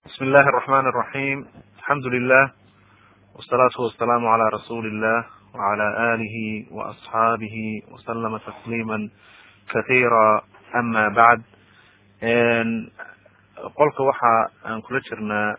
بسم الله الرحمن الرحيم الحمد لله والصلاة والسلام على رسول الله وعلى آله وأصحابه وسلم تسليما كثيرا أما بعد qolka waxa aan kula jirnaa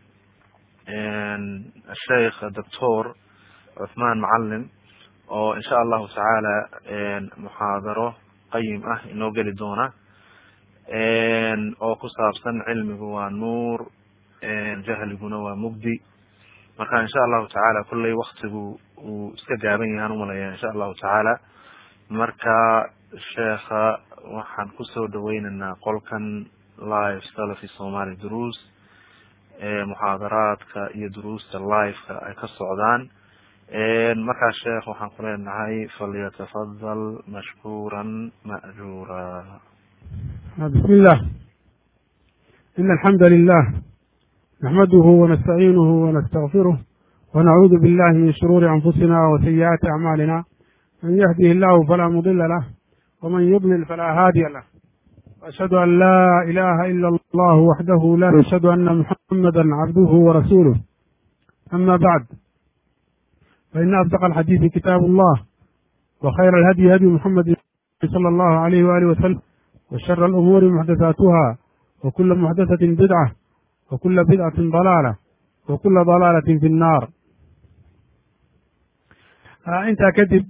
الsheikh doctor cuثman macalin oo in sha allahu tacaala muxaadaro qayim ah inoo geli doona oo ku saabsan cilmigu waa nuur jahliguna waa mugdi marka insha allahu tacaala kolley waktigu uu iska gaaban yahaan umalaya insha allahu tacaala marka sheekha waxaan kusoo dhaweyneynaa qolkan live salafi somali duruus muxaadaraadka iyo duruusta liveka ay ka socdaan markaa sheekh waxaan ku leenahay falyatafadal mashkuran ma'jura بسم الله إن الحمد لله نحمده ونستعينه ونستغفره ونعوذ بالله من شرور أنفسنا وسيئات أعمالنا من يهده الله فلا مضل له ومن يضلل فلا هادي له وأشهد أن لا إله إلا الله وحده لا أشهد أن محمدا عبده ورسوله أما بعد فإن أصدق الحديث كتاب الله وخير الهدي هدي محمد صلى الله عليه وآله وسلم وشر الأمور محدثاتها وكل محدثة بدعة وكل بدعة ضلالة وكل ضلالة في النار intaa kadib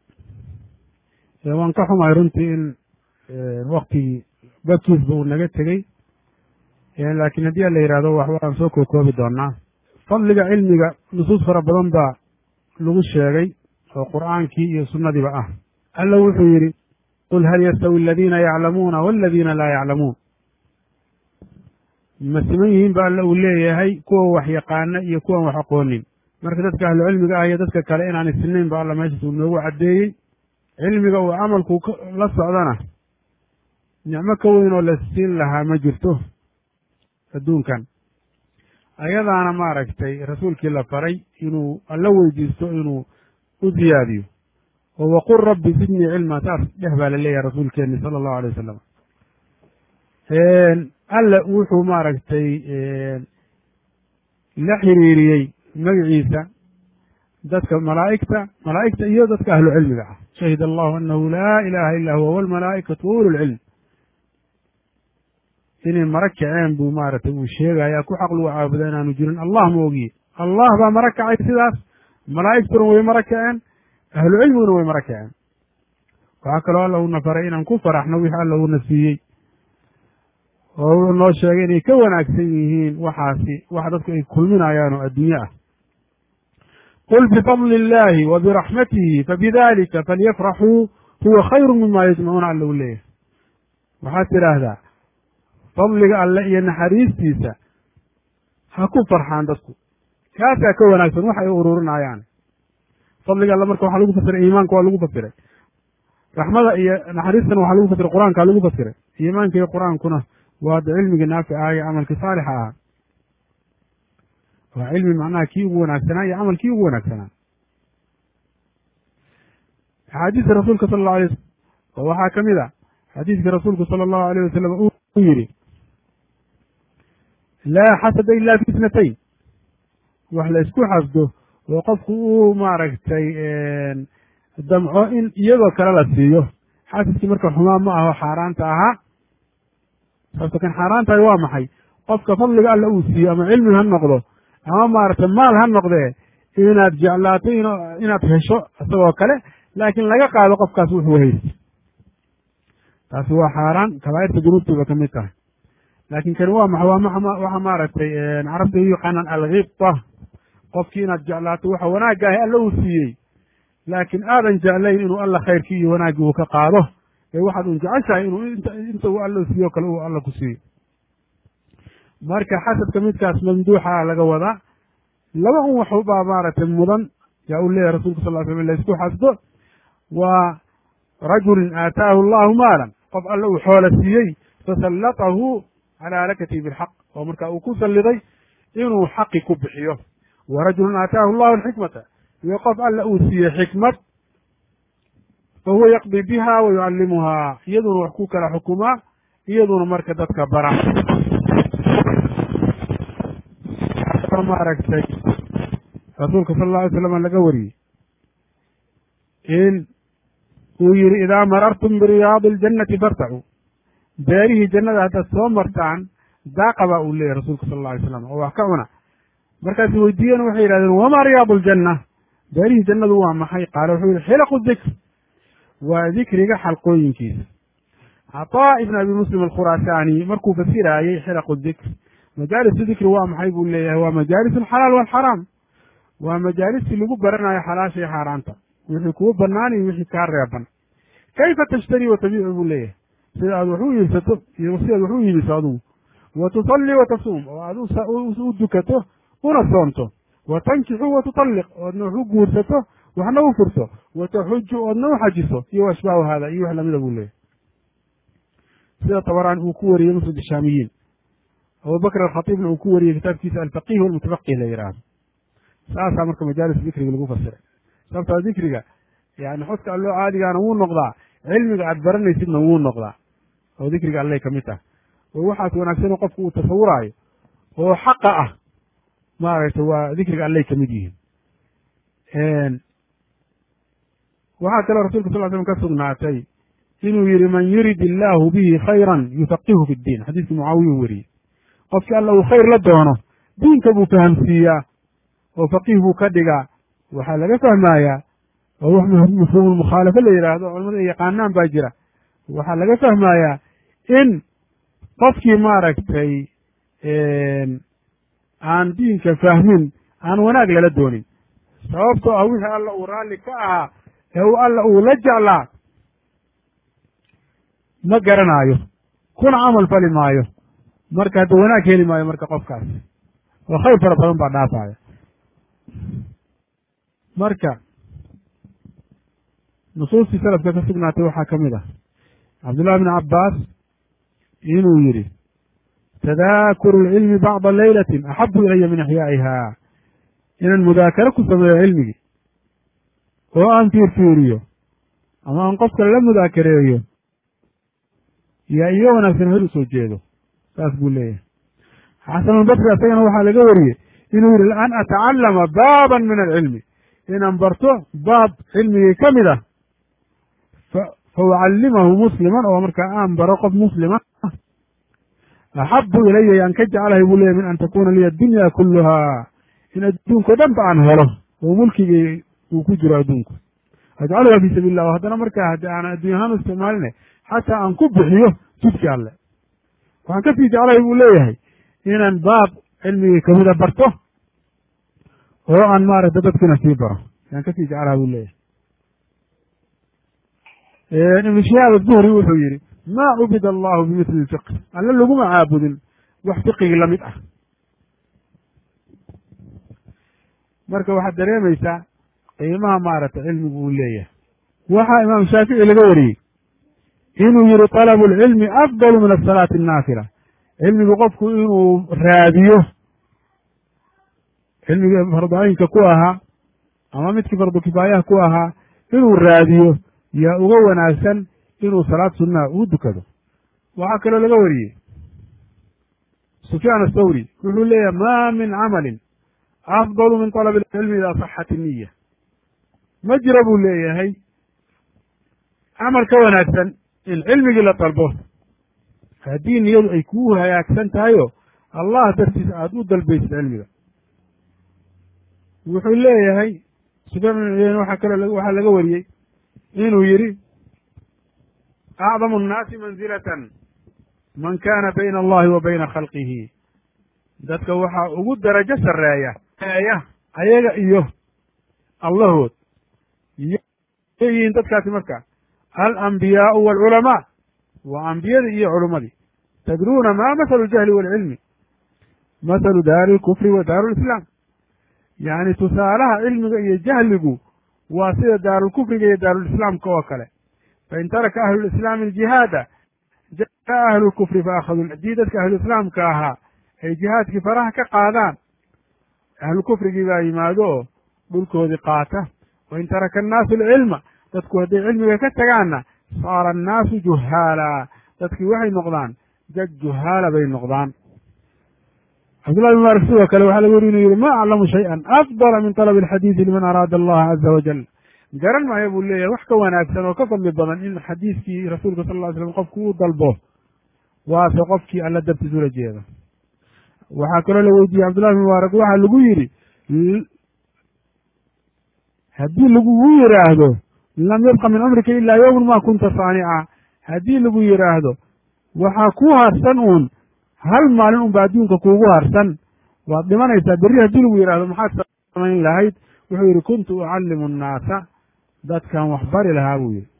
waan ka xumahay runtii in waktigii badkiisba uu naga tegey laakiin haddii ala yidhahdo wax waan soo kookoobi doonaa fadliga cilmiga nusuus fara badan baa lagu sheegay oo qur'aankii iyo sunnadiiba ah alla wuxuu yidhi qul hal yastawi aladiina yaclamuuna waladiina laa yaclamuun ma siman yihiin ba alla uu leeyahay kuwa wax yaqaana iyo kuwan wax aqoonin marka dadka ahlu cilmiga ah iyo dadka kale inaanay sinayn ba alla meeshaas uu noogu caddeeyey cilmiga uu camalku la socdana nicmo ka weyn oo la siin lahaa ma jirto adduunkan ayadaana maaragtay rasuulkii la faray inuu alla weydiisto inuu u ziyaadiyo oo waqul rabbi sidnii cilma saas dheh baa la leeyahay rasuulkeeni sala allahu alay wasalam alla wuxuu maaragtay la xiriiriyey magaciisa dadka malaa'igta malaa'igta iyo dadka ahlu cilmiga ah shahid allahu anahu laa ilaha illa huwa walmalaa'ikatu wa ululcilm inay mara kaceen buu maaragtay uu sheegaya ku xaq lagu caabuda inaanu jirin allah ma ogiye allah baa mara kacay sidaas malaa'igtuna way mara kaceen ahlu cilmiguna way mara kaceen waxaa kaloo alla uuna faray inaan ku faraxno wixii alla uuna siiyey oo uu noo sheegay inay ka wanaagsan yihiin waxaasi wax dadku ay kulminayaan oo adduunye ah qul bifadli illahi wa biraxmatihi fabidalika falyafraxuu huwa khayru mima yajmacuuna alla u leeyahay waxaad tidhaahdaa fadliga alle iyo naxariistiisa ha ku farxaan dadku kaasaa ka wanaagsan wax ay ururinayaan fadliga alle marka waxaa lagu fasiray iimaanka waa lagu fasiray raxmada iyo naxariistana waxaa lagu fasiray qur-aankaa lagu fasiray iimaanka iyo qur-aankuna waa da cilmigii naafic ah iyo camalkii saalixa ahaa waa cilmi macnaha kii ugu wanaagsanaa iyo camalkii ugu wanaagsanaa axaadiista rasuulka sala allahu alay wasalam oo waxaa ka mid a xadiiskii rasuulku sala allahu alayh wasalam uu yidhi laa xasada ila fi isnatayn wax la isku xasdo oo qofku uu maaragtay damco in iyadoo kale la siiyo xasidkii marka xumaan ma aho xaaraanta ahaa sababto kan xaaraantahay waa maxay qofka fadliga alla uu siiyo ama cilmi ha noqdo ama maaragtay maal ha noqdee inaad jeclaato inaad hesho isagoo kale laakiin laga qaado qofkaas wuxuu haysta taasi waa xaaraan kabaa'irta dunuubtayba ka mid tahay laakiin kani waa maxa waa waxa maaragtay carabta u yaqaanaan alkibta qofkii inaad jeclaato waxa wanaagga ahi alla uu siiyey laakiin aadan jeclayn inuu alla khayrkii iyo wanaaggii uu ka qaado ee waxaad un jeceshahay inuu inta uu alla siiyo kale uu alla ku siiyo marka xasadka midkaas mamduuxa laga wadaa laba un waxbaa maaragtay mudan yaa uu leeyahay rasulka sal ly slam laysku xasdo waa rajulin aataahu allahu maalan qof alla uu xoola siiyey fasallatahu calaa halakatihi bilxaq oo marka uu ku salliday inuu xaqi ku bixiyo wa rajulun aataahu allahu alxikmata iyo qof alla uu siiyey xikmad fa huwa yaqdi biha wa yucallimuhaa iyaduna wax ku kala xukumaa iyaduna marka dadka bara kaloo maaragtay rasuulka sala alla alay slam laga wariyey in uu yihi idaa marartum biriyaadi iljannati fartacuu beerihii jannada haddaad soo martaan daaqa baa uu leeyahy rasuulka sala alla alay slam oo wax ka cuna markaasi weydiiyeen waxay yidhahdeen wamaa riyaadu ljanna beerihii jannadu waa maxay qaale wuxuu yihi xilaqu dikr waa dikriga xalqooyinkiisa cataa ibn abi muslim alkhuraasaani markuu fasiraayey xilaqu dikr majaalisu dikri waa maxay buu leeyahay waa majaalis alxalaal walxaraam waa majaalistii lagu baranayo xalaasha iyo xaaraanta wixii kuu banaan iyo wixii kaa reeban kayfa tashtari wa tabiicu buu leeyahay sida aad wax u iibsato iyo si aad wax u iibiso adugu wa tusalli wa tasuum oo aad u dukato una soonto wa tankixu wa tutalliq oodna wax u guursato waxna u furto wa taxuju oodna u xajiso iyo ashbaahu haada iyo wax lamida buu leeyahay sida tabaraani uu ku wariyey musnad shaamiyiin abubakr alkhatiibna uu ku wariyey kitaabkiisa alfaqih walmutafaqih la yidhaahdo saasaa marka majaalis dikriga lagu fasiray sababtaa dikriga yani xodka alloo caadigaana wuu noqdaa cilmiga aad baranaysidna wuu noqdaa oo dikriga allay ka mid tahay oo waxaas wanaagsanoo qofku uu tasawuraayo oo xaqa ah maaragtay waa dikriga allay ka mid yihiin waxaa kaloo rasulka sal slam ka sugnaatay inuu yihi man yurid illaahu bihi khayran yufaqihu fi ddiin xadiiskii mucaawiya weriyey qofkii alla uu khayr la doono diinka buu fahamsiiyaa oo faqiih buu ka dhigaa waxaa laga fahmayaa oo wax mafhuumulmukhaalafa la yidhaahdo culamada ay yaqaanaan baa jira waxaa laga fahmayaa in qofkii maaragtay aan diinka fahmin aan wanaag lala doonin sababtoo ah wixii alla uu raalli ka ahaa ee uu alla uu la jeclaa ma garanaayo kuna camal fali maayo marka hadda wanaag heli maayo marka qofkaas oo khayr fara badan baa dhaafaya marka nusuustii salafka ka sugnaatay waxaa ka mid ah cabdullahi bni cabbaas inuu yidhi tadaakuru lcilmi bacda leylatin axabu ilaya min axyaa'iha inaan mudaakaro ku sameeyo cilmigii oo aan fiirfiiriyo ama aan qofka la mudaakareeyo yaa iyo wanaagsan hel u soo jeedo saas buu leeyahay xasanulbasri asagana waxaa laga wariyey inuu yihi an atacallama baaban min alcilmi inaan barto baab cilmigii ka mid ah fa ucallimahu musliman oo markaa aan baro qof muslima axabu ilaya yaan ka jeclahay buu leeyahy min an takuna liya addunya kulluhaa in adduunko dhan ba aan helo oo mulkigii uu ku jiro adduunku ajcaluha fi sabiil lah haddana markaa haddii aan addunya ahaan u isticmaaline xataa aan ku bixiyo jidki alle waxaan kasii jeclahay buu leeyahay inaan baab cilmigii kamida barto oo aan maaragta dadkina sii baro yaan kasii jeclaha buu leeyahay ibnu shihaab azuhri wuxuu yihi maa cubida allahu bimithli lfiqh alle laguma caabudin wax fiqigii lamid ah marka waxaad dareemaysaa qiimaha maaragtay cilmigu uu leeyahay waxaa imaam shaafici laga wariyey inuu yihi talabu lcilmi afdalu min asalaati annaafila cilmigu qofku inuu raadiyo cilmigii farducaynka ku ahaa ama midkii fardu kifaayaha ku ahaa inuu raadiyo yaa uga wanaagsan inuu salaad sunnaha uu dukado waxaa kaloo laga wariyey sufyaan athawri wuxuu leeyahay ma min camalin afdalu min talabi alcilmi idaa saxat iniya ma jira buu leeyahay camal ka wanaagsan in cilmigii la dalbo haddii niyadu ay kuu hagaagsan tahayo allah dartiisa aada u dalbaysid cilmiga wuxuu leeyahay sufyaan bin cuyeyne waxaa kaloo waxaa laga wariyey inuu yidhi acdamu annaasi manzilatan man kana bayna allahi wa bayna khalqihi dadka waxaa ugu darajo sarreeya eeya ayaga iyo allahood yihiin dadkaasi marka alambiyaau waalculamaa waa ambiyadii iyo culummadii tadruuna ma mahalu ljahli waalcilmi mahalu daari lkufri wa daaru lislaam yacni tusaalaha cilmiga iyo jahligu waa sida daarulkufriga iyo daarulislaamka oo kale fain taraka ahlu lislaami aljihaada jaa ahlu lkufri faakhaduu haddii dadka ahluislaamka ahaa ay jihaadkii faraha ka qaadaan ahlukufrigii baa yimaado oo dhulkoodii qaata wain taraka annaasu alcilma dadku hadday cilmiga ka tagaanna saara annaasu juhaala dadkii waxay noqdaan dad juhaala bay noqdaan cabdullahi bin mubaarak sidoo kale waxaa laga weri inuu yihi ma aclamu shay-an afdala min talabi alxadiidi liman araada allaha caza wajal garan maayo buu leeyahay wax ka wanaagsan oo ka fadli badan in xadiiskii rasuulka sal ly slam qofku uu dalbo waase qofkii alla dartiis ula jeeda waxaa kaloo la weydiiyey cabdullahi bin mubaarak waxaa lagu yidhi haddii lagugu yidhaahdo lam yabqa min cumrika ilaa yowman ma kunta saanica haddii lagu yidhaahdo waxaa ku harsan uun hal maalin unba adduunka kuugu harsan waad dhimanaysaa berri haddii lagu yidhahdo maxaad samayn lahayd wuxuu yidhi kuntu ucallimu annaasa dadkan wax bari lahaa buu yidhi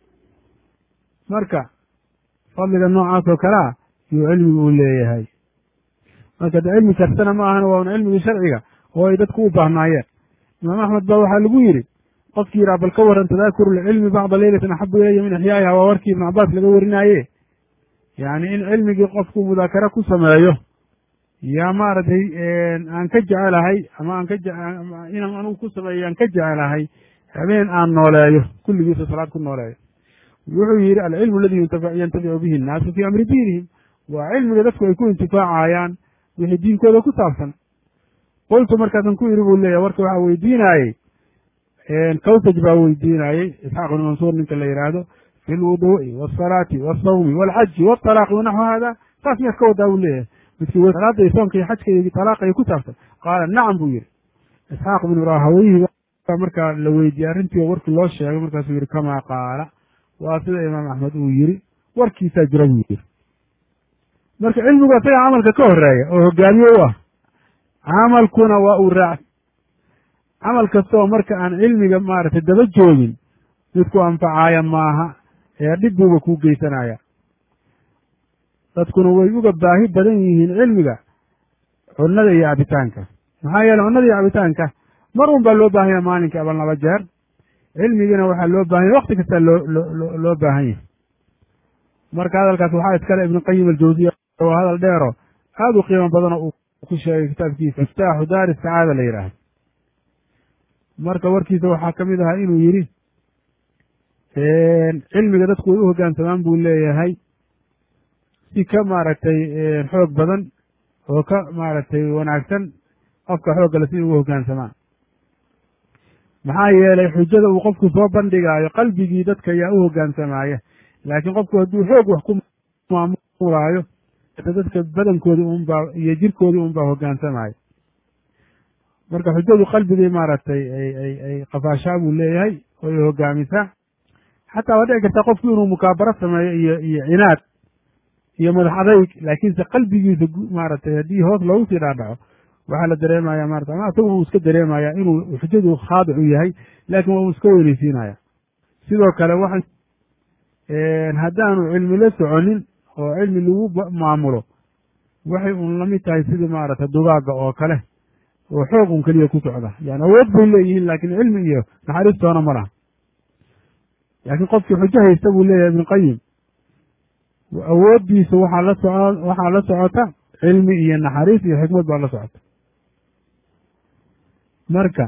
marka fadliga noocaas oo kale ah yuu cilmigu u leeyahay marka de cilmi kastana ma ahana waa un cilmigii sharciga oo ay dadku u baahnaayeen imaam axmed ba waxaa lagu yidhi qofkii yidhaha bal ka waran tadaakuru lcilmi bacda leylatin axabu ilaya min ixyaa'iha waa warkii ibnu cabaas laga warinaaye yacni in cilmigii qofku mudaakara ku sameeyo yaa maaragtay aan ka jecelahay ama aan ka inaan anugu ku sameeyo aan ka jecelahay habeen aan nooleeyo kulligiisa salaad ku nooleeyo wuxuu yidhi alcilmu aladi yantaficu bihi annaasu fii amri diinihim waa cilmiga dadku ay ku intifaacayaan wixii diinkooda ku saabsan qultu markaasan ku yidhi buu leeyahy warka waxaa weydiinaayey kawsaj baa weydiinaayey isxaaq ibnu mansuur ninka la yidhaahdo fi lwuduu'i waasalaati waasawmi waalxaji waalaaqi wanaxwu hada saas miyaad ka wadaa buu leeyahay midkii salaada iyo soonka iyo xajka iyo talaaqa iyo ku saabsan qaala nacam buu yidhi isxaaq ibnu rahaweyhi baa markaa la weydiiyey arrintii oo warkii loo sheegay markaasuu yidhi kamaa qaala waa sida imaam axmed uu yidhi warkiisaa jira buu yidhi marka cilmigu asaga camalka ka horeeya oo hogaamiye u ah camalkuna waa uu raac camal kasta oo marka aan cilmiga maaragtay daba joogin mid ku anfacaaya maaha ee dhib buuba kuu geysanaya dadkuna way uga baahi badan yihiin cilmiga cunnada iyo cabitaanka maxaa yeele cunnada iyo cabitaanka mar un baa loo baahanya maalinkii aban laba jeer cilmigiina waxaa loo baahanya wakti kastaa loo loo loo baahan yahay marka hadalkaas waxaa iskale ibnu qayim aljawsiya oo hadal dheero aada u qiimo badanoo uu ku sheegay kitaabkiisa miftaaxu daari sacaada la yidhaahdo marka warkiisa waxaa ka mid ahaa inuu yidhi cilmiga dadku way u hoggaansamaan buu leeyahay si ka maaragtay xoog badan oo ka maaragtay wanaagsan qofka xooggale si ugu hoggaansamaan maxaa yeelay xujada uu qofku soo bandhigaayo qalbigii dadka ayaa u hoggaansamaya laakiin qofku hadduu xoog wax ku maamulaayo dadka badankoodii unbaa iyo jirkoodii unbaa hoggaansamaya marka xujadu qalbigii maaragtay ay ay ay qafaashaa buu leeyahay oo ay hoggaamisaa xataa waa dhici kartaa qofku inuu mukaabaro sameeyo iyo iyo cinaad iyo madax adayg laakiinse qalbigiisa maaragtay haddii hoos loogu sii dhaadhaco waxaa la dareemaya marata ama asagu uu iska dareemaya inuu xujadu khaadic u yahay laakiin waa uu iska weynaysiinaya sidoo kale waxa haddaanu cilmi la soconin oo cilmi lagu maamulo waxay un lamid tahay sidii maaragtay dugaagga oo kale oo xoog un keliya ku socda yani awood bay leeyihiin laakiin cilmi iyo naxariistoona ma laha laakiin qofkii xujo haysta buu leeyahay ibnu qayim awooddiisa waxaa la soco waxaa la socota cilmi iyo naxariis iyo xikmad baa la socota marka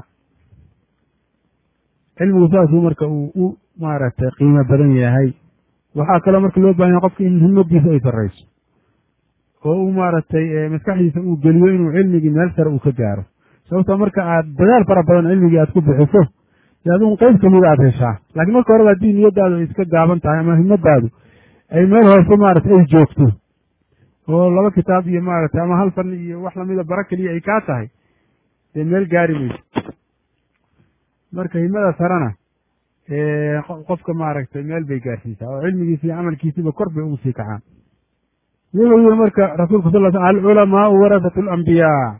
cilmigu saasuu marka uu u maaragtay qiimo badan yahay waxaa kaloo marka loo bahan yahay qofka in himadiisa ay sarrayso oo uu maaragtay maskaxdiisa uu geliyo inuu cilmigii meel sare uu ka gaaro sababtoo marka aad dadaal fara badan cilmigii aad ku bixiso dee adigu qeyb kamida aad heshaa laakiin marka horeba haddii niyadaadu ay iska gaaban tahay ama himadaadu ay meel hoose maaragtay ay joogto oo laba kitaab iyo maaragtay ama hal fan iyo wax lamida bara keliya ay kaa tahay dee meel gaari mayso marka himada sarena qofka maaragtay meel bay gaarsiisaa oo cilmigiisa iyo camalkiisiba kor bay ugu sii kacaan wuxuu yihi marka rasuulku sal sl alculamaau warasatu alambiyaa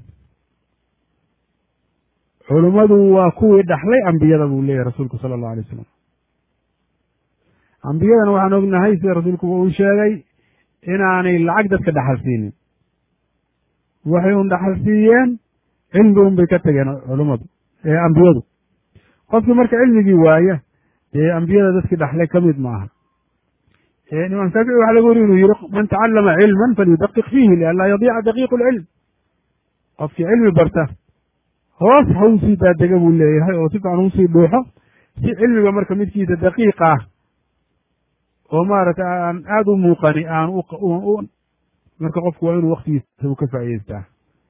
culummadu waa kuwii dhaxlay ambiyada buu leeyahy rasuulku sala allahu alay wasalam ambiyadana waxaan ognahay sida rasuulku uu sheegay inaanay lacag dadka dhaxal siinin waxay un dhaxal siiyeen cilmi un bay ka tageen culummadu ambiyadu qofkii marka cilmigii waaya dee ambiyada dadkii dhaxlay ka mid ma aha imaam shaafici waxa laga wari inuu yihi man tacallama cilman falyudaqiq fiihi lianlaa yadiica daqiiqu lcilm qofkii cilmi barta hoos ha usii daadega buu leeyahay oo si fican usii dhuuxo si cilmiga marka midkiisa daqiiq ah oo maaragtay aan aada u muuqani aan marka qofku waa inuu waktigiisa u ka faa'idaystaa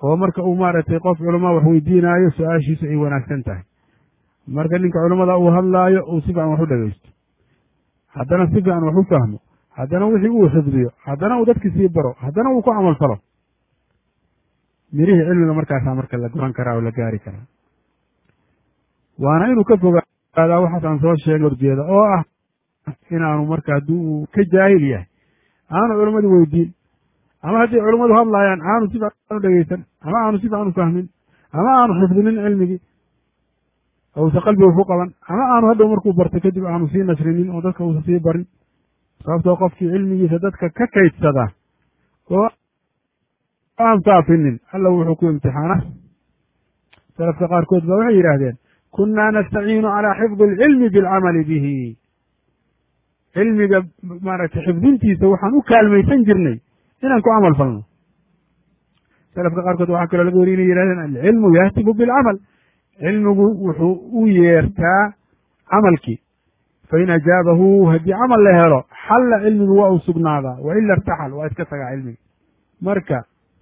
oo marka uu maaragtay qof culamaa wax weydiinaayo su-aashiisu ay wanaagsan tahay marka ninka culamada uu hadlaayo uu si fiican wax u dhegeysto haddana si fiican wax u fahmo haddana wixii uu xifdiyo haddana uu dadkii sii baro haddana uu ku camal falo mirihii cilmiga markaasaa marka la goran karaa oo la gaari karaa waana inuu ka fogaadaa waxaas aan soo sheegay horjeeda oo ah inaanu marka haddii uu ka jaahil yahay aanu culamadii weydiin ama haddii culammadu hadlaayaan aanu si fiican u dhegeysan ama aanu si fiican u fahmin ama aanu xifdinin cilmigii ousa qalbiga ku qaban ama aanu hadhow markuu barto kadib aanu sii nashrinin oo dadka uusa sii barin sababtoo qofkii cilmigiisa dadka ka kaydsadaa oo aan faafinin alla wuxuu ku imtixaana salafka qaarkood ba waxay yidhaahdeen kunnaa nastaciinu calaa xifdi alcilmi bilcamali bihi cilmiga maaragtay xifdintiisa waxaan u kaalmaysan jirnay inaan ku camal falno salafka qaarkood waxaa kaloo laga weriy inay yihahdeen alcilmu yahtibu bilcamal cilmigu wuxuu u yeertaa camalkii fain ajaabahu haddii camal la helo xalla cilmigu waa uu sugnaadaa waila irtaxal waa iska tagaa cilmigi marka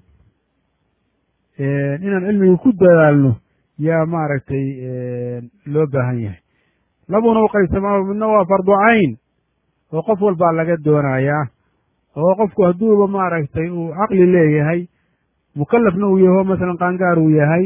inaan cilmiga ku dadaalno yaa maaragtay loo baahan yahay labuna u qaybsamaa midna waa fardu cayn oo qof walbaa laga doonayaa oo qofku hadduuba maaragtay uu caqli leeyahay mukalafna uu yaho masalan qaangaar uu yahay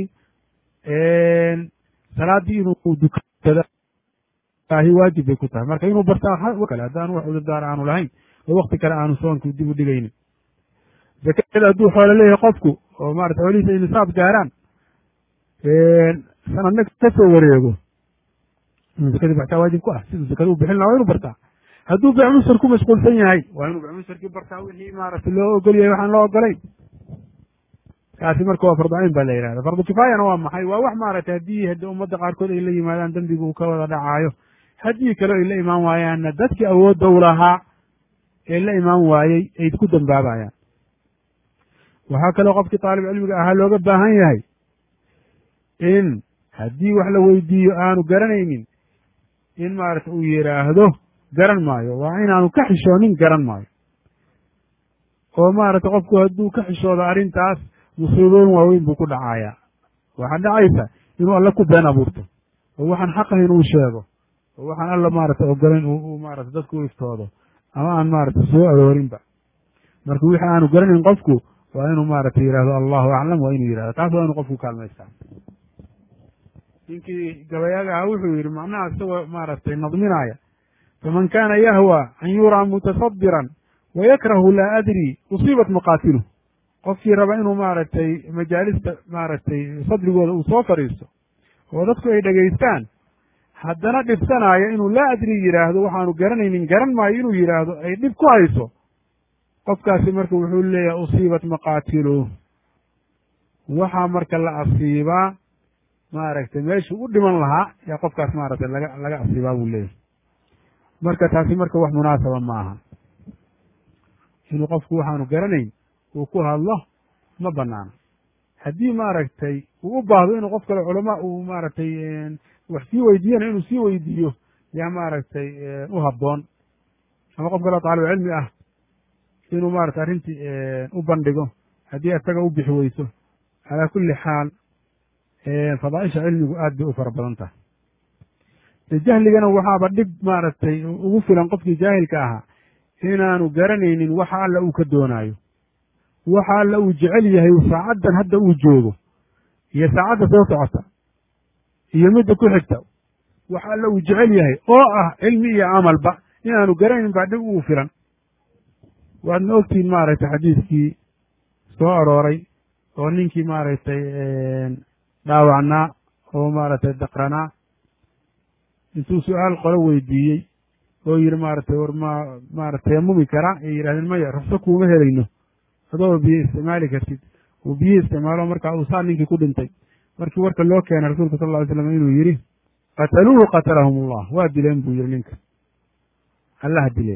salaaddii inuu dukada ahi waajib bay ku tahay marka inuu bartaa kale haddaanu wax udurdaar aanu lahayn oo wakti kale aanu soonku dib u dhigaynin zakada hadduu xoolo leeyahay qofku oo maarata xoolihiisa ay nisaab gaaraan sanadna ka soo wareego inuu zakadii baxtaa waajib ku ah siduu zakada u bixin laha waa inu bartaa hadduu becmusar ku mashquulsan yahay waa inuu becmusarkii bartaa wixii maarata loo ogol yahay waxaan loo ogolayn kaasi marka waa fardu cayn baa la yihahda fardu kifaayana waa maxay waa wax maaragtay haddii haddii ummadda qaarkood ay la yimaadaan dembigu uu ka wada dhacaayo haddii kale ay la imaan waayaanna dadkii awoodda u lahaa ee la imaan waayey ay ku dambaabayaan waxaa kaloo qofkii taalib cilmiga ahaa looga baahan yahay in haddii wax la weydiiyo aanu garanaynin in maarata uu yidhaahdo garan maayo waa inaanu ka xishoonin garan maayo oo maarata qofku hadduu ka xishoodo arrintaas musiibooyin waaweyn buu ku dhacayaa waxaa dhacaysa inuu alle ku been abuurto oo waxaan xaqahayn uu sheego oo waxaan alla maarata ogolayn uu maarata dadku u iftoodo ama aan maarata soo aroorinba marka wixii aanu garanayn qofku waa inuu maarata yidhahdo allahu aclam waa inuu yidhahdo taas waa inuu qofku kaalmaystaa ninkii gabayaaga ahaa wuxuu yidhi macnaha isagoo maaragtay nadminaaya faman kaana yahwa an yuraa mutasadiran wayakrahu laa adri usiibat maqaatilu qofkii raba inuu maaragtay majaalista maaragtay sadrigooda uu soo fadhiisto oo dadku ay dhegaystaan haddana dhibsanaayo inuu laa adri yidhaahdo waxaanu garanaynin garan maayo inuu yidhaahdo ay dhib ku hayso qofkaasi marka wuxuu leeyahay usiibat maqaatilu waxaa marka la asiibaa maaragtay meeshuu u dhiman lahaa yaa qofkaas maaragtay laga laga asiibaa buu leeyahay marka taasi marka wax munaasaba ma aha inuu qofku waxaanu garanayn uu ku hadlo ma banaano haddii maaragtay uu u baahdo inuu qof kale culama uu maaragtay wax sii weydiiyana inuu sii weydiiyo yaa maaragtay u habboon ama qof kaleo taalib cilmi ah inuu maaragtay arrintii u bandhigo haddii isaga u bixi weyso calaa kulli xaal fadaaisha cilmigu aad bay u fara badan tahay de jahligana waxaaba dhib maaragtay ugu filan qofkii jaahilka ahaa inaanu garanaynin waxa alla uu ka doonaayo waxa alla uu jecel yahay saacaddan hadda uu joogo iyo saacadda soo socota iyo midda ku xigta waxa alla uu jecel yahay oo ah cilmi iyo camalba inaanu garanayn baa dhib ugu filan waadna ogtihiin maaragtay xadiiskii soo arooray oo ninkii maaragtay dhaawacnaa oo maaragtay daqranaa intuu su-aal qolo weydiiyey oo yidhi maaragtay war ma maarata tayamumi karaa ay yidhahdeen maya rufso kuuma helayno adoo biyo isticmaali kartid uu biyo isticmaalo markaa uu saa ninkii ku dhintay markii warka loo keenay rasuulka sal ly slam inuu yidhi qataluuhu qatalahum allah waa dileen buu yidhi ninka allaha dilee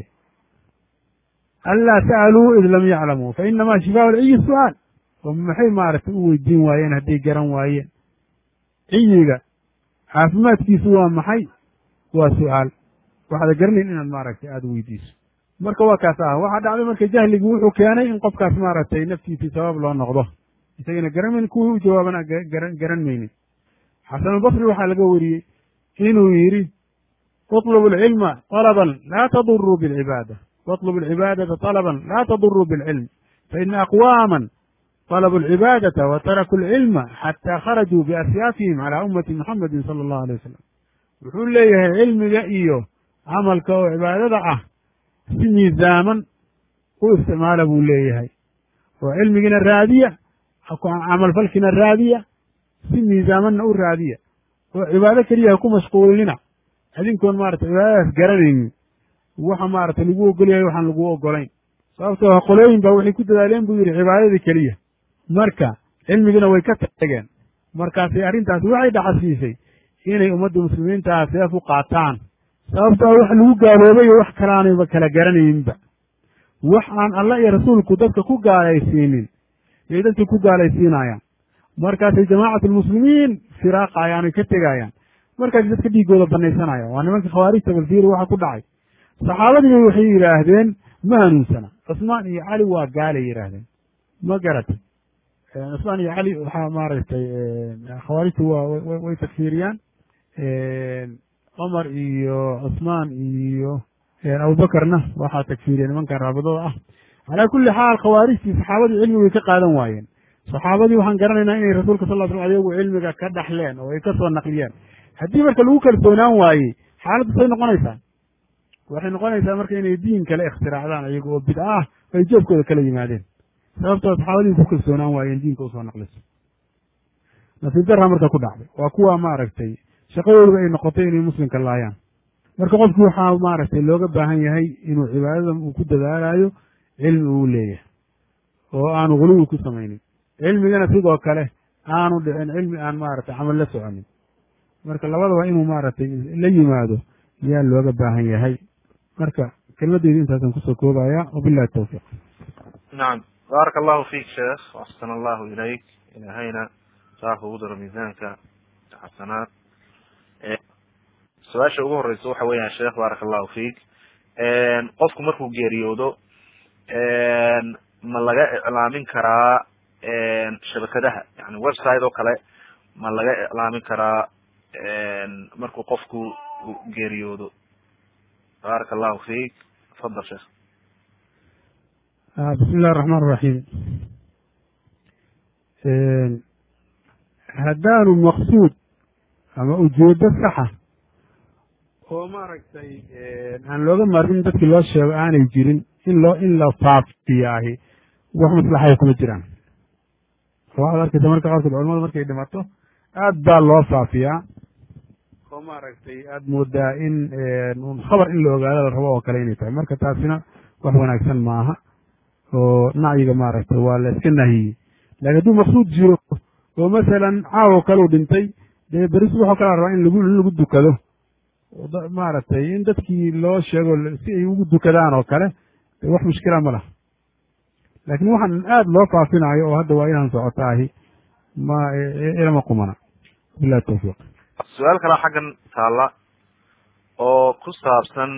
anlaa sa'aluu id lam yaclamuu fa inamaa shifaa lciyi su-aal oo maxay maaragtay u weydiin waayeen hadday garan waayeen ciyiga caafimaadkiisu waa maxay waa su-aal waxaada garanayn inaad maaragtay aada weydiiso marka waa kaas ah waxaa dhacday marka jahligii wuxuu keenay in qofkaas maaragtay naftiisii sabab loo noqdo isagana garan maynin kuwii u jawaabana garan garan maynin xasanulbasri waxaa laga wariyey inuu yidhi uطlubu alcilma طalaban laa taduruu bilcibaada waطlubu alcibaadata طalaban laa taduruu bilcilm faina aqwaama طلبوا العباadة وتركوا العلم xتى خرجوا بأسyاafihim عalى أmati محamedi صلى الlه عليه وسلم wuxuu leeyahay cilmiga iyo camalka oo cibaadada ah si miisaaman u isticmaala buu leeyahay oo cilmigiina raadiya camalfalkiina raadiya si miisaamanna u raadiya oo cibaado keliya ha ku mashquulinina adinkoon maarata cibaadadaas garanaynin waxa maarata lagu ogolyahay waxaan lagu ogolayn sababtoo qolooyin ba waxay ku dadaaleen buu yidhi cibaadadii keliya marka cilmigiina way ka tageen markaasay arrintaasi waxay dhacasiisay inay ummadda muslimiintaa seef u qaataan sababtoo wax lagu gaaloobay oo wax kalaanayba kala garanayninba wax aan allah iyo rasuulku dadka ku gaalaysiinin yay dadka ku gaalaysiinayaan markaasay jamaacatulmuslimiin firaaqayaan oy ka tegayaan markaasay dadka dhiiggooda banaysanayaan waa nimanka khawaarijta balfiiri waxa ku dhacay saxaabadiiba waxay yidhaahdeen ma hanuunsana cusmaan iyo cali waa gaalay yidhaahdeen ma garatay cusmaan iyo cali waxaa maaragtay khawaarijtu waa way takfiiriyaan cumar iyo cusmaan iyo abubakarna waxaa takfiiriya nimankan raabadada ah calaa kulli xaal khawaarijtii saxaabadii cilmi way ka qaadan waayeen saxaabadii waxaan garanaynaa inay rasuulka sal ll slam ayagu cilmiga ka dhaxleen oo ay ka soo naqliyeen haddii marka lagu kalsoonaan waayey xaaladdu say noqonaysaa waxay noqonaysaa marka inay diin kale ikhtiraacdaan ayaga oo bidca ah ay joobkooda kala yimaadeen sababtoo saxaabadii ku kalsoonaan waayeen diinka usoo naqliso nasiib darra marka ku dhacday waa kuwa maaragtay shaqadooduba ay noqotay inay muslimka laayaan marka qofki waxaa maaragtay looga baahan yahay inuu cibaadada uu ku dadaalayo cilmi uu leeyahay oo aanu guluwi ku samaynin cilmigana sidoo kale aanu dhicin cilmi aan maaragtay camal la soconin marka labadaba inuu maaragtay la yimaado yaa looga baahan yahay marka kelmadeydu intaasaan kusoo koobaya wabillahi tawfiiq nacam baaraka allahu fiik sheekh waxsana allahu ilayk ilaahayna saa kugu daro miisaanka xasanaad su-aasha ugu horeysa waxa weeyaan sheekh baaraka allahu fiik qofku markuu geeriyoodo ma laga iclaamin karaa shabakadaha yani website oo kale ma laga iclaamin karaa markuu qofku geeriyoodo baaraka allahu fiik tafadal sheekh bismi illahi raxmaan raxiim haddaanu maqsuud ama ujeedo saxa oo maaragtay aan looga maarmin dadkii loo sheego aanay jirin in loo in la faafiyaahi wax maslaxaya kuma jiraan waxaad arkaysa marka qaarkood culamadu markay dhimato aad baa loo faafiyaa oo maaragtay aad moodaa in un khabar in la ogaado la rabo oo kale inay tahay marka taasina wax wanaagsan maaha oo nacyiga maaragtay waa la iska nahiyey lakin hadduu maqsuud jiro oo masalan caawo kaleu dhintay dee beris waxoo kala rabaa in lagu in lagu dukado maaragtay in dadkii loo sheego si ay ugu dukadaan oo kale de wax mushkila ma laha laakiin waxaan aada loo faafinayo oo hadda waa inaan socotaahi ma ilama qumana billahi tawfiiq su-aal kalaa xaggan taalla oo ku saabsan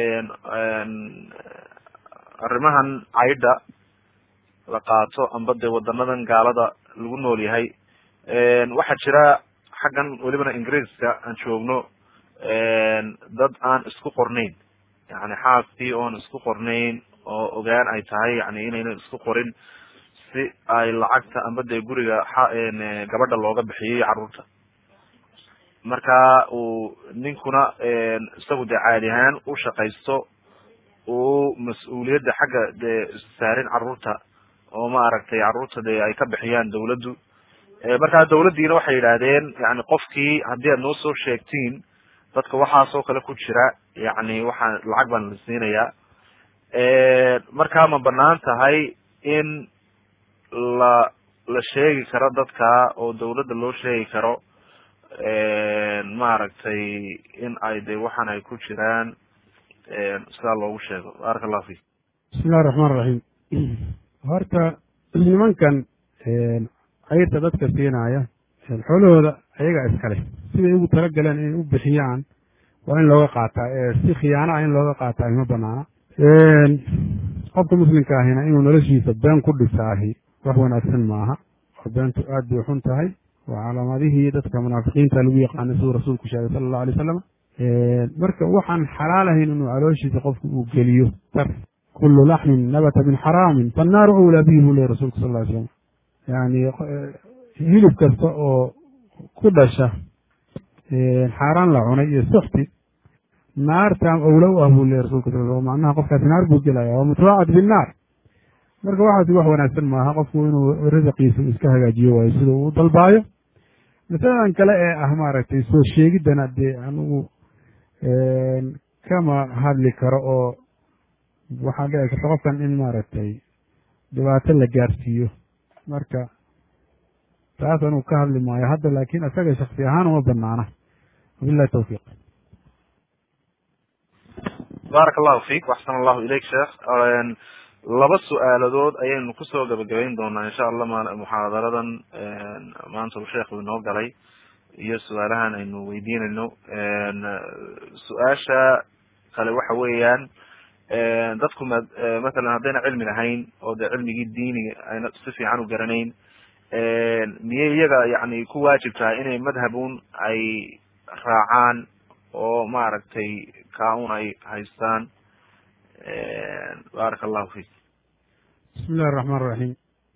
arrimahan caydha la qaato amba dee wadanadan gaalada lagu nool yahay waxaa jira xaggan welibana ingiriiska aan joogno dad aan isku qornayn yani xaaskii oon isku qornayn oo ogaan ay tahay yani inaynan isku qorin si ay lacagta amba dee guriga gabadha looga bixiyay carruurta marka uu ninkuna isagu dee caadi ahaan u shaqaysto uu mas-uuliyadda xagga dee saarin carruurta oo maaragtay carruurta dee ay ka bixiyaan dawladdu markaa dawladdiina waxay yidhaahdeen yani qofkii haddii aad noo soo sheegtiin dadka waxaasoo kale ku jira yani waxaa lacag baan la siinayaa markaa ma banaan tahay in la la sheegi karo dadka oo dawladda loo sheegi karo maaragtay in ay de waxaan ay ku jiraan sidaa loogu sheego baaraka allahu fik bismi illahi raxmaan raxiim horta nimankan cayrta dadka siinaya xoolahooda ayaga iskale siday ugu talagaleen inay u bixiyaan waa in looga qaataa si khiyaana ah in looga qaataa ima banaana qofka muslimka ahina inuu noloshiisa been ku dhisaahi wax wanaagsan maaha oo beentu aad bay xun tahay waa calaamadihii dadka munaafiqiinta lagu yaqaanay siduu rasuulku sheegay sala allahu alay wasalam marka waxaan xalaalahayn inuu calooshiisa qofku uu geliyo tar kulu laxmin nabata min xaraamin fannaaru awlaa bihi buu ley rasulku sal ly slam yani hilib kasta oo ku dhasha xaaraan la cunay iyo suxti naarta awla u ah buu ley rasulka sal sl macnaha qofkaasi naar buu gelaya waa mutawacad binnaar marka waxaasi wax wanaagsan maaha qofku inuu risiqiisa iska hagaajiyo waayo sida uu dalbaayo masaladan kale ee ah maaragtay soo sheegiddana dee anigu kama hadli karo oo waxaa dhici karta qofkan in maaragtay dhibaato la gaarsiiyo marka taas anugu ka hadli maayo hadda laakiin isaga shaksi ahaan uma banaana wabillahi tawfiiq baarak allahu fiik waxsan allahu ilayk sheekh laba su-aaladood ayaynu kusoo gabagabayn doonaa insha allah muxaadaradan maanta uu sheekhu inoo galay iyo su-aalahan aynu weydiinayno su-aasha kale waxa weeyaan dadku ma mathalan haddayna cilmi lahayn oo dee cilmigii diiniga ayna si fiican u garanayn miyay iyaga yani ku waajib tahay inay madhabun ay raacaan oo maaragtay kaa-un ay haystaan baaraka allahu fiik bismi illahi raxmaan raxiim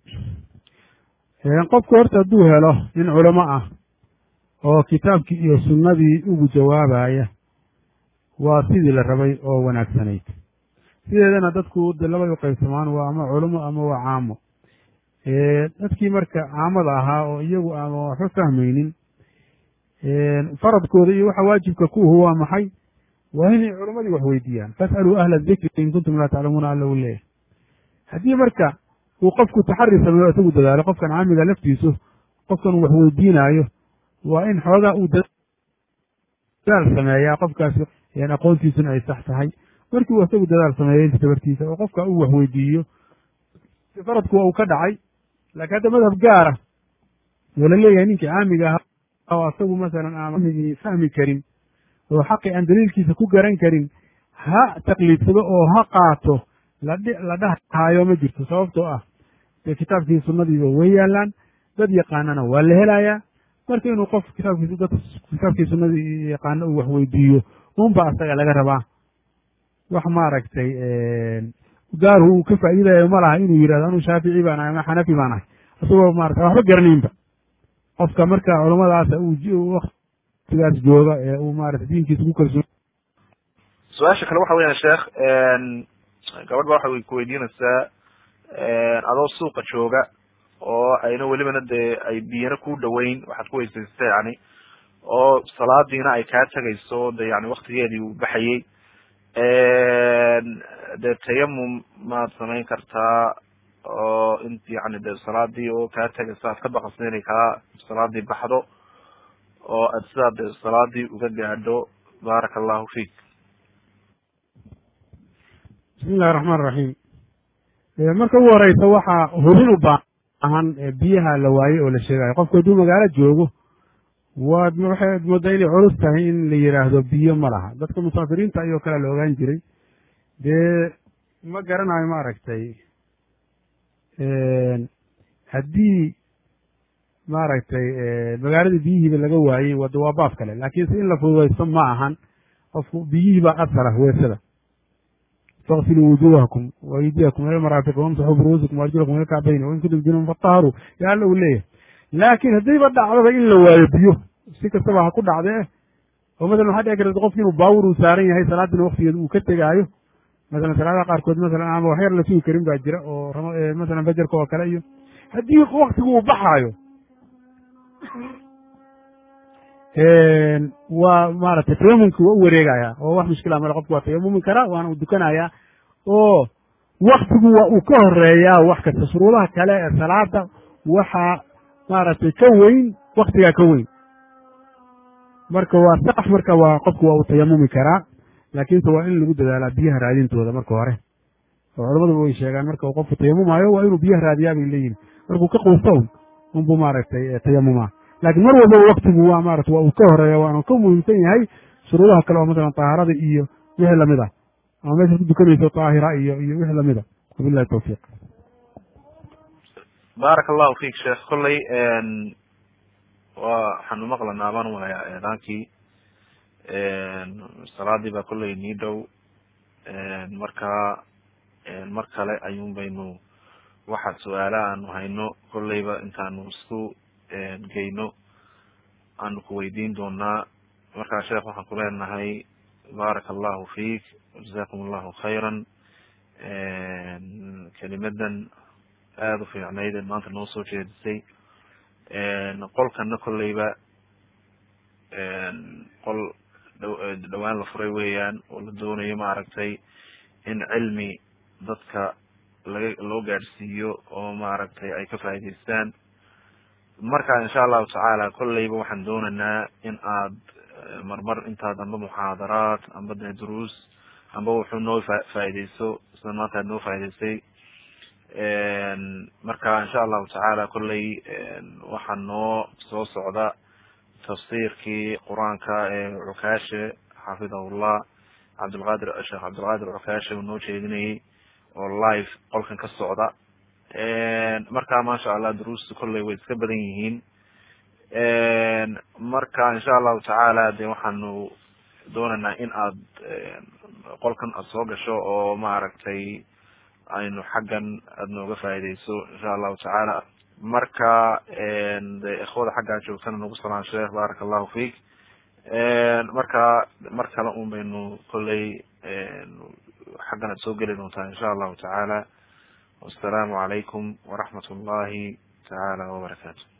qofku horta hadduu helo nin culamo ah oo kitaabkii iyo sunnadii ugu jawaabaya waa sidii la rabay oo wanaagsanayd sideedana dadku de labay u qaybsamaan waa ama culamo ama waa caamo dadkii marka caamada ahaa oo iyagu ama waxba fahmaynin faradkooda iyo waxa waajibka ku uhu waa maxay waa inay culamadii wax weydiiyaan fas'aluu ahla dikri in kuntum laa taclamuuna alla u leeyahay haddii marka uu qofku taxari sameeyo isagu dadaalo qofkan caamiga laftiisu qofkan uu wax weydiinaayo waa in xoogaa uu dadaal sameeyaa qofkaasi aqoontiisuna ay sax tahay markii uu isagu dadaal sameeyo inta tabartiisa oo qofka uu wax weydiiyo faradku waa uu ka dhacay laakiin hadda madhab gaara oo la leeyahay ninkii caamiga ahaa oo asagu masalan aan amigii fahmi karin oo xaqi aan daliilkiisa ku garan karin ha taqliidsado oo ha qaato la dhahaayo ma jirto sababtoo ah dee kitaabkii sunnadiiba way yaalaan dad yaqaanana waa la helayaa marka inuu qof kitaabkiis dad kitaabkii sunnadii yaqaano uu wax weydiiyo unba asaga laga rabaa wax maaragtay gaaru uu ka faa'iidayo ma laha inuu yidhahdo anuu shaafici baan ahay ama xanafi baan ahay isagoo maarata waxba garanaynba qofka marka culamadaasa uu waktigaas jooga ee uu maarata diinkiisa ku kalsoon su-aasha kale waxa weeyaan sheekh gabadh ba waxay ku weydiinaysaa adoo suuqa jooga oo ayna welibana dee ay biyana ku dhaweyn waxaad ku weysaysata yani oo salaadiina ay kaa tegayso de yani waktigeedii uu baxayey dee tayamum maad samayn kartaa oo in yani de salaadii oo kaa tegaysa aad ka baqasna inay kaa salaadii baxdo oo aad sidaa de salaadii uga gaadho baaraka allahu fiik bismi illahi raxmaan raxiim marka ugu horeysa waxaa hubin u baahan biyaha la waayey oo la sheegayo qofku hadduu magaalo joogo waad waxaad moodaa inay culus tahay in la yidhaahdo biyo ma laha dadka musaafiriinta ayoo kale la ogaan jiray dee ma garanayo maaragtay haddii maaragtay magaaladii biyihiiba laga waayey wada waa baab kale laakiinse in la fududaysto ma ahan qofku biyihiibaa asala weesada faksiluu wujuhakum waydiyakum ila maraafiq wamsaxuu biruusikum waarjulakum ila kacbayn wain kuntum junuban fatahharuu ya alla uu leeyahay laakiin haddiiba dhacdaba in la waayo biyo si kastaba ha ku dhacdee oo masalan waxaa dhici karta qofki inuu baawur uu saaran yahay salaadina waktigeeda uu ka tegaayo masalan salaadaha qaarkood masalan ama waxyar la sugi karin baa jira oo masalan fajarka oo kale iyo haddii waktigu uu baxaayo waa maaragtay tayamumki waa u wareegaya oo wax mushkila male qofku waa tayamumi karaa waana u dukanayaa oo waktigu waa uu ka horeeyaa wax kasta shuruudaha kale ee salaada waxaa maaragtay ka weyn waktigaa ka weyn marka waa sax marka waa qofku waa uu tayamumi karaa laakiinse waa in lagu dadaalaa biyaha raadintooda marka hore oo culamadaba way sheegaan marka uu qofku tayamumayo waa inuu biyaha raadiyaa bay leeyihin markuu ka quusto un unbuu maaragtay tayamumaa laakiin mar walbaba waktigu waa maarata waa uu ka horeeya waanu ka muhiimsan yahay shuruudaha kale oo masalan tahaarada iyo wixii lamid ah ama meeshaad ku dukanayso taahira iyo iyo wixii lamid a wabillahi tawfiiq baaraka allahu fik sheekh kolley wa waxaanu maqlanaa baan umalayaa eedaankii salaadii baa kolley nii dhow marka mar kale ayuun baynu waxaad su-aala aanu hayno kolleyba intaanu isku geyno aanu ku weydiin doonaa markaa sheekh waxaan ku leenahay baaraka allahu fik jazakum allahu khayran kelimadan aada u fiicnayd ee maanta noo soo jeedisay qolkana kolleyba qol dhawaan la furay weeyaan oo la doonayo maaragtay in cilmi dadka laga loo gaadhsiiyo oo maaragtay ay ka faa'idaystaan marka insha allahu tacaala kolleyba waxaan doonaynaa in aad marmar intaad amba muxaadaraad amba de duruus amba wuxuu noo fa faaideyso sida maanta aad noo faa'idaysay marka insha allahu tacaala kolley waxaa noo soo socda tafsiirkii qur-aanka ee cukaashe xafidahullah cabdilqadir sheekh cabdilqadir cukaashe uu noo jeedinayay oo live qolkan ka socda marka maasha allah duruusta kolley way iska badan yihiin marka insha allahu tacaala de waxaanu doonaynaa in aad qolkan aada soo gasho oo maaragtay aynu xaggan aada nooga faaideyso insha allahu tacaala marka de ikhwada xaggaa joogtana nagu salaan sheekh baaraka allahu fik marka mar kale un baynu kolley xaggan aad soo geli doontaa insha allahu tacaala wasalaamu calaykum waraxmat ullahi tacaala wabarakaatu